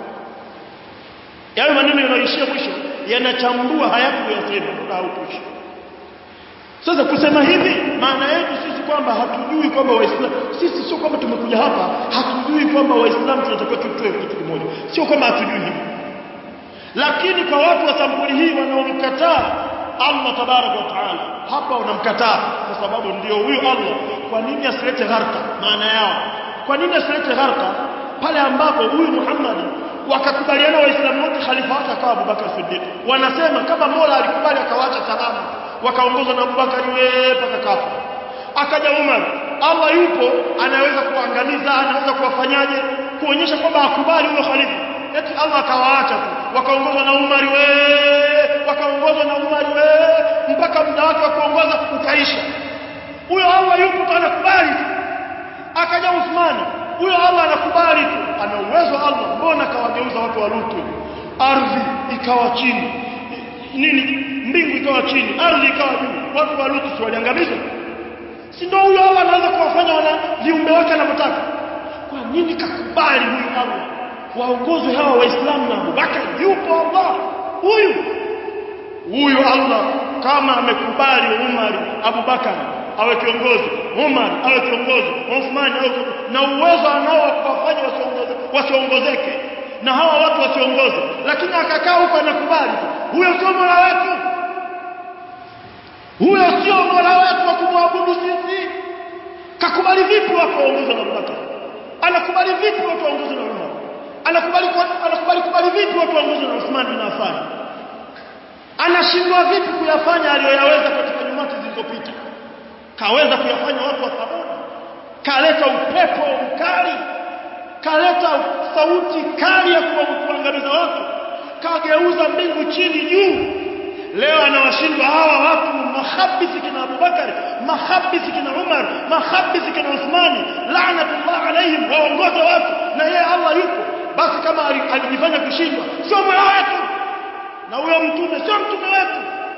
yale maneno yanaishia mwisho yanachambua hayakuyasema au kuishi sasa kusema hivi maana yetu sisi kwamba hatujui kwamba waislamu sisi sio kwamba tumekuja hapa hatujui kwamba waislamu tunatakiwa tutoe kitu kimoja sio kwamba hatujui hivi lakini kwa watu wa sampuli hii wanaomkataa Allah tabaraka wa taala hapa wanamkataa kwa sababu ndio huyu Allah kwa nini asilete gharka maana yao kwa nini asilete gharka pale ambapo huyu Muhammad wakakubaliana waislamu wote khalifa wake akawa Abubakar Siddiq wanasema kama Mola alikubali akawacha salama wakaongozwa na Abubakar wewe mpaka kafa akaja Umar Allah yupo anaweza kuangamiza anaweza kuwafanyaje kuonyesha kwamba akubali huyo khalifa eti Allah akawaacha tu wakaongozwa na Umar wewe wakaongozwa na Umar wewe mpaka muda wake wa kuongoza ukaisha huyo Allah yupo tu anakubali tu akaja Uthman huyo Allah anakubali tu ana uwezo Allah mbona kawageuza watu wa Lutu ardhi ikawa chini nini mbingu ikawa chini ardhi ikawa juu watu wa Lutu si waliangamizwa si ndio huyo Allah anaweza kuwafanya wana viumbe wake anavyotaka kwa nini kakubali huyu Allah waongozwe hawa waislamu na Abubakar yupo Allah huyu huyu Allah kama amekubali Umar Abubakar awe kiongozi Umar awe kiongozi Uthman awe na uwezo anao kuwafanya wasiongoze wasiongozeke na hawa watu wasiongoze lakini akakaa huko anakubali huyo sio mola wetu huyo sio mola wetu wa kumwabudu sisi kakubali vipi watu waongozwe na Abubakar anakubali vipi watu waongozwe na anakubali anakubali kubali vipi watu waongozwe na Uthman bin Affan anashindwa vipi kuyafanya aliyoyaweza katika nyumati zilizopita kaweza kuyafanya watu wa Thamud kaleta upepo mkali kaleta sauti kali ya kuangamiza watu kageuza mbingu chini juu leo anawashindwa hawa watu mahabisi kina Abubakar mahabisi kina Umar mahabisi kina Uthmani laanatullah alaihim waongoza watu na yeye Allah yupo basi kama alijifanya kushindwa sio mola wetu na huyo mtume sio mtume wetu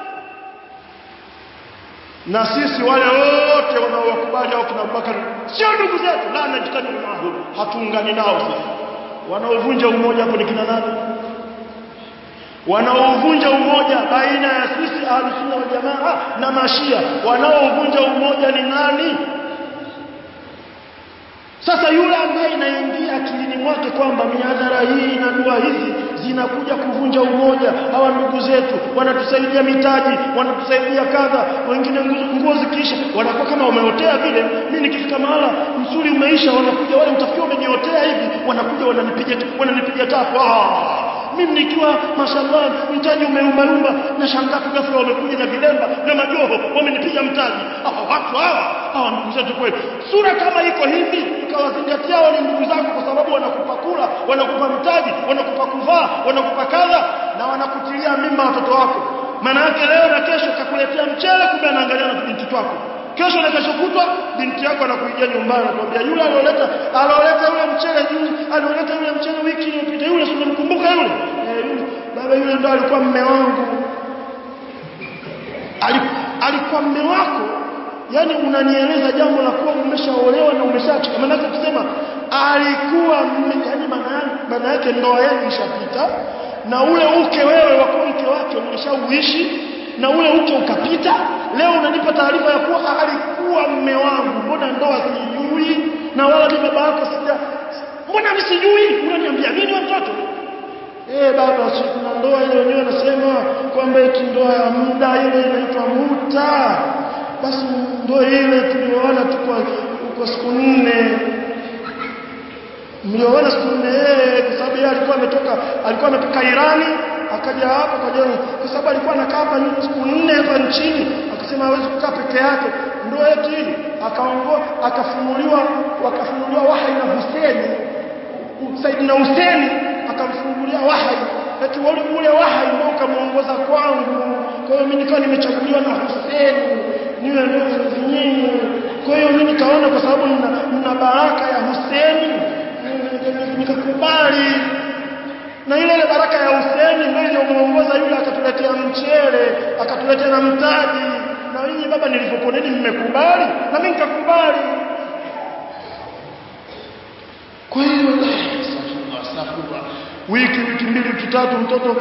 na sisi wale wote wanaowakubali au kina Abubakar sio ndugu zetu la najitani maahu hatuungani nao sisi wanaovunja umoja hapo ni kina nani wanaovunja umoja baina ya sisi ahlusunna wal jamaa na mashia wanaovunja umoja ni nani sasa yule ambaye inaingia akilini mwake kwamba miadhara hii na dua hizi zinakuja kuvunja umoja hawa ndugu zetu wanatusaidia mitaji wanatusaidia kadha wengine nguo zikiisha wanakuwa kama wameotea vile mimi nikifika mahala msuli umeisha wanakuja wale utafikia umeniotea hivi wanakuja wananipiga wananipiga tapo ah mimi nikiwa mashallah mtaji umeumbayumba na shangaa tu ghafla wamekuja na vilemba na majoho wamenipiga mtaji hawa watu hawa hawa ndugu zetu kweli sura kama iko hivi ukawazingatia wale ndugu zako kwa sababu wanakupa kula wanakupa mtaji wanakupa kuvaa wanakupa kadha na wanakutilia mimba watoto wako maana yake leo na kesho kakuletea mchele kumbe anaangalia na binti twako kesho na kesho kutwa binti yako anakuijia nyumbani anakuambia yule alioleta alioleta yule mchele juzi alioleta yule mchele wiki iliyopita yule si unamkumbuka yule eh, yule baba yule ndo alikuwa mme wangu alikuwa mme wako yani unanieleza jambo la kuwa umeshaolewa na umeshaachika maana yake kusema alikuwa mme yani maana yake ndoa yenu ishapita na ule uke wewe wa mke wake umeshauishi na ule uke ukapita leo unanipa taarifa ya kuwa alikuwa mme wangu mbona ndoa sijui na wala ni baba yako sija mbona mimi sijui unaniambia nini watoto eh baba si kuna ndoa ile wenyewe wanasema kwamba eti ndoa ya muda ile inaitwa muta basi ndoa ile tulioana tu kwa kwa siku nne mlioana siku nne kwa sababu yeye alikuwa ametoka alikuwa ametoka Irani akaja hapa kwa jana kwa sababu alikuwa anakaa hapa siku nne hapa nchini akasema hawezi kukaa peke yake ndio eti akaongoa akafunuliwa wakafunuliwa wahi na Hussein Saidina Hussein akamfungulia wahi eti ule wahi ndio ukamuongoza kwangu kwa hiyo mimi nikawa nimechaguliwa na Hussein niwe ndio nyinyi kwa hiyo mimi nikaona kwa sababu nina, nina baraka ya Hussein nikakubali na ile ile baraka ya Hussein ndio iliyomuongoza yule akatuletea mchele akatuletea na mtaji na nyinyi baba nilivyokuoneni mmekubali na mimi nikakubali kwa hiyo wiki wiki mbili wiki tatu mtoto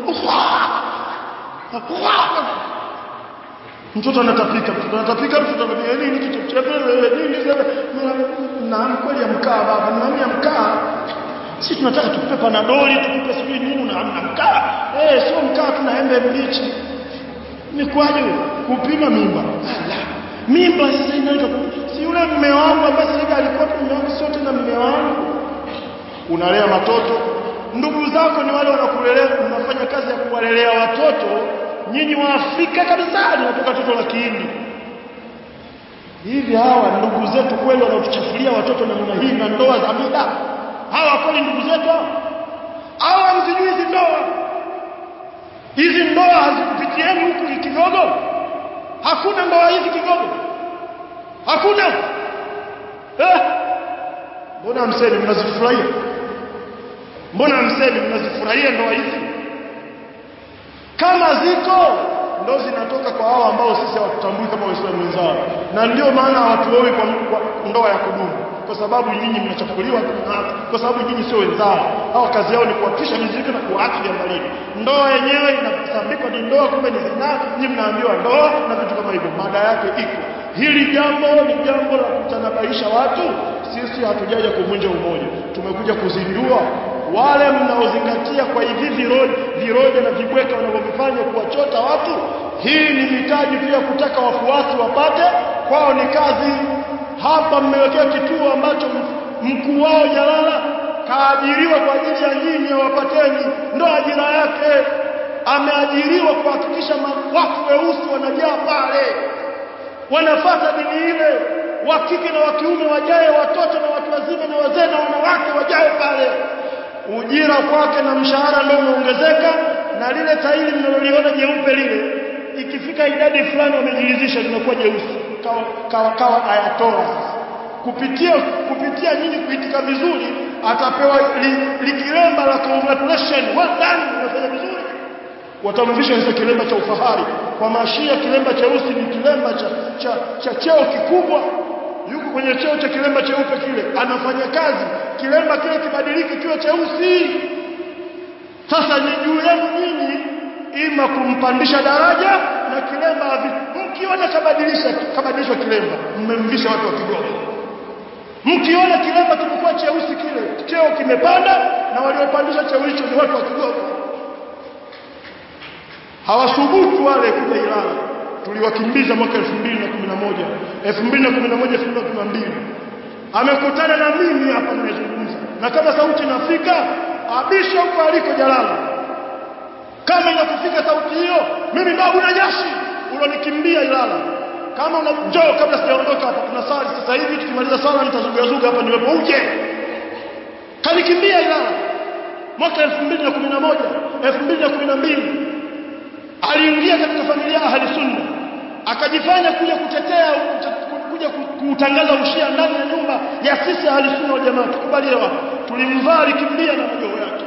mtoto anatapika mtoto anatapika mtoto anatapika nini kitu cha nini na kweli ya mkaa baba na ya mkaa si tunataka tukupe panadoli tukupe sijui nini na mkaa eh sio mkaa tuna embe mbichi ni kwaje kupima mimba la mimba sasa inaanza si yule mume wangu ambaye sasa alikuwa mume wangu sio tena mume wangu unalea watoto ndugu zako ni wale wanakulelea unafanya kazi ya kuwalelea watoto nyinyi wa Afrika kabisa linatoka toto la Kihindi hivi hawa ndugu zetu kweli wanaotuchafulia watoto namna hii na ndoa za mida hawa kweli ndugu zetu hawa msijui hizi ndoa hizi ndoa hazikupitieni huku kigogo hakuna ndoa hizi kigogo hakuna eh mbona mseni mnazifurahia mbona mseni mnazifurahia ndoa hizi kama ziko ndo zinatoka kwa hao ambao sisi hawatutambui kama waislamu wenzao na ndio maana hawatuoi kwa, kwa ndoa ya kudumu kwa sababu nyinyi mnachafuliwa kwa sababu nyinyi sio wenzao hao kazi yao ni kuwapisha mizigo na kuwaacha jambalini ndoa yenyewe inasambikwa ni ndoa kumbe ni zinaa nyinyi mnaambiwa ndoa na vitu kama hivyo mada yake iko hili jambo ni jambo la kutanabaisha watu sisi hatujaja kuvunja umoja tumekuja kuzindua wale mnaozingatia kwa hivi viroja viroja na vibweka wanavyofanya kuwachota watu hii ni mitaji pia kutaka wafuasi wapate kwao ni kazi hapa mmewekea kituo ambacho mkuu wao jalala kaajiriwa kwa ajili ya nyinyi wapateni ndo ajira yake ameajiriwa kuhakikisha watu weusi wanajaa pale wanafata dini ile wa kike na wa kiume wajae watoto na watu wazima na wazee na wanawake wajae pale ujira kwake na mshahara ndio umeongezeka na lile tairi mnaloliona jeupe lile ikifika idadi fulani wamejilizisha linakuwa jeusi kawa kawa, kawa ayatoa sasa kupitia kupitia nyinyi kuitika vizuri atapewa li, likilemba la congratulation well done umefanya vizuri watamvisha sasa kilemba cha ufahari kwa mashia kilemba cheusi ni kilemba cha, cha, cha cheo kikubwa yuko kwenye cheo cha kilemba cheupe kile anafanya kazi kilemba kile kibadiliki kiwe cheusi sasa ni juu yenu nyinyi ima kumpandisha daraja na kilemba mkiona kabadilisha kabadilishwa kilemba mmemvisha watu wa kigogo mkiona kilemba kimekuwa cheusi kile cheo kimepanda na waliopandisha cheo hicho ni watu wa kigogo hawasubutu wale kuja Ilala tuliwakimbiza mwaka 2011 2011 2012 amekutana na mimi hapa nimezungumza na kama sauti inafika abisha huko aliko Jalala kama inakufika sauti hiyo mimi babu na jashi ulonikimbia Ilala kama una njoo kabla sijaondoka hapa kuna sali sasa hivi tukimaliza sala nitazugazuga hapa niwepo uje kanikimbia Ilala mwaka 2011 2012 aliingia katika familia ahli sunna akajifanya kuja kutetea kuja kutangaza ushia ndani ya nyumba ya sisi ahli sunna wa jamaa tukubaliwa tulimvaa alikimbia na majoho yake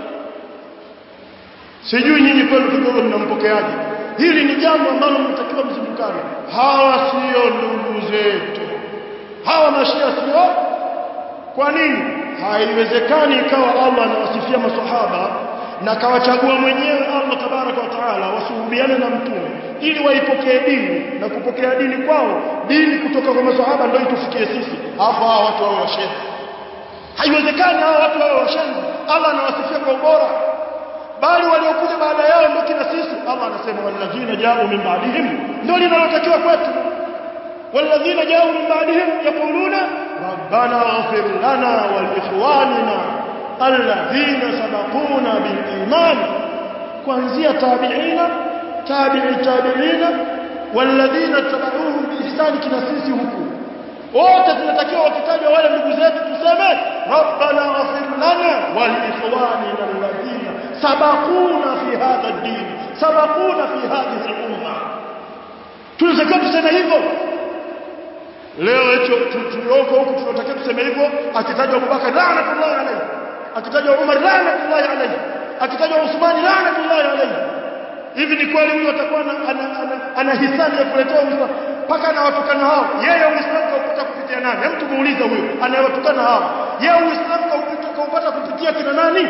sijui nyinyi kwenu kidogo mnampokeaje hili ni jambo ambalo mnatakiwa mzindukane hawa sio ndugu zetu hawa mashia sio kwa nini haiwezekani ikawa Allah anawasifia maswahaba na kawachagua mwenyewe Allah tabaraka wa taala wasuhubiane na mtume ili waipokee dini na kupokea dini kwao dini kutoka kwa maswahaba ndio itufikie sisi hapo hawa watu wao washenzi haiwezekani hawa watu wao washenzi Allah anawasifia kwa ubora bali waliokuja baada yao ndio kina sisi Allah anasema walladhina ja'u min ba'dihim ndio linalotakiwa kwetu walladhina ja'u min ba'dihim yaquluna rabbana ighfir lana wa liikhwanina alladhina sabaquna bil iman kuanzia tabi'ina tabi'i tabi'ina walladhina tabauhum bi ihsan kina sisi huku wote tunatakiwa wakitajwa wale ndugu zetu tuseme rabbana ighfir lana wa liikhwanina alladhina sabaquna fi hadha ad-din sabaquna fi hadhihi al-umma tunatakiwa tuseme hivyo leo hicho tulioko huku tunatakiwa tuseme hivyo akitajwa Abubakar laanatullahi alayhi akitajwa Umar laanatullahi alayhi akitajwa Uthman laanatullahi alayhi hivi ni kweli huyo atakuwa ana, ana, ana, ana hisani ya kuletea Uislamu mpaka anawatukana hao yeye Uislamu kaupata kupitia nani hem tumuuliza huyo anayewatukana hao yeye Uislamu kaupata kupitia kina nani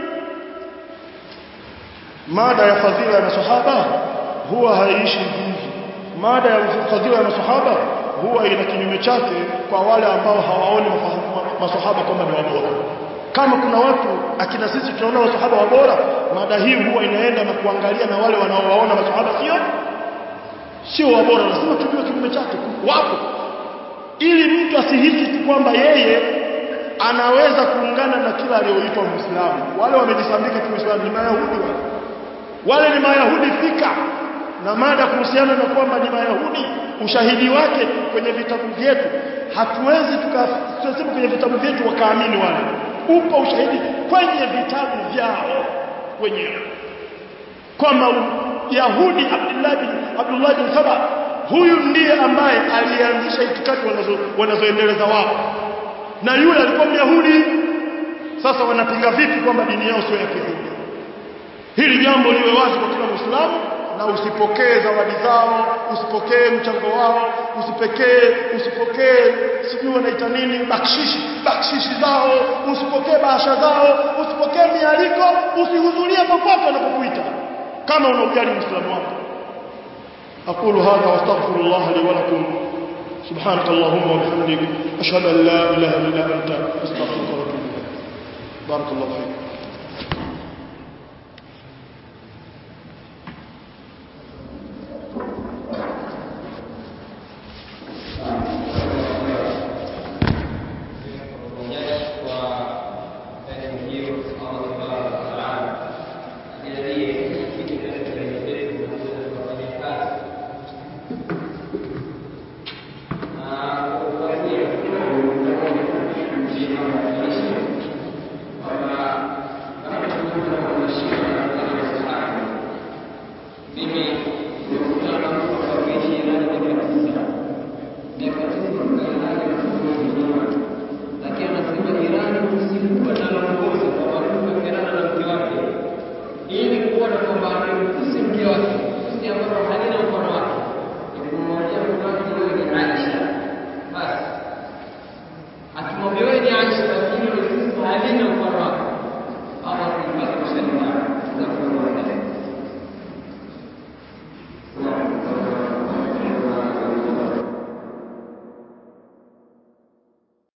mada ya fadhila ya masahaba huwa haiishi hivi mada ya fadhila ya masahaba huwa ina kinyume chake kwa wale ambao hawaoni masahaba kwamba ni wabora kama kuna watu akina sisi tunaona masahaba wabora mada hii huwa inaenda na kuangalia na wale wanaowaona masahaba sio sio wabora lazima tujue kinyume chake wapo ili mtu asihisi tu kwamba yeye anaweza kuungana na kila aliyoitwa Muislamu wale wamejisambika kiuislamu ni mayahudi wale wale ni mayahudi fika na mada kuhusiana na kwamba ni mayahudi ushahidi wake kwenye vitabu vyetu hatuwezi tukasema kwenye vitabu vyetu wakaamini wale upo ushahidi kwenye vitabu vyao wenyewe kwamba Yahudi Abdullah bin Abdullah bin Saba huyu ndiye ambaye alianzisha itikadi wanazo wanazoendeleza wao na yule alikuwa Myahudi sasa wanapinga vipi kwamba dini yao sio ya Kiyahudi hili jambo liwe wazi kwa kila Muislamu na usipokee zawadi zao usipokee mchango wao usipokee usipokee sijui wanaita nini bakshishi bakshishi zao usipokee bahasha zao usipokee mialiko usihudhurie popote wanapokuita kama unaujali Muislamu wako أقول هذا واستغفر الله لي ولكم سبحانك اللهم وبحمدك أشهد أن لا إله إلا أنت أستغفرك وأتوب إليك بارك الله فيك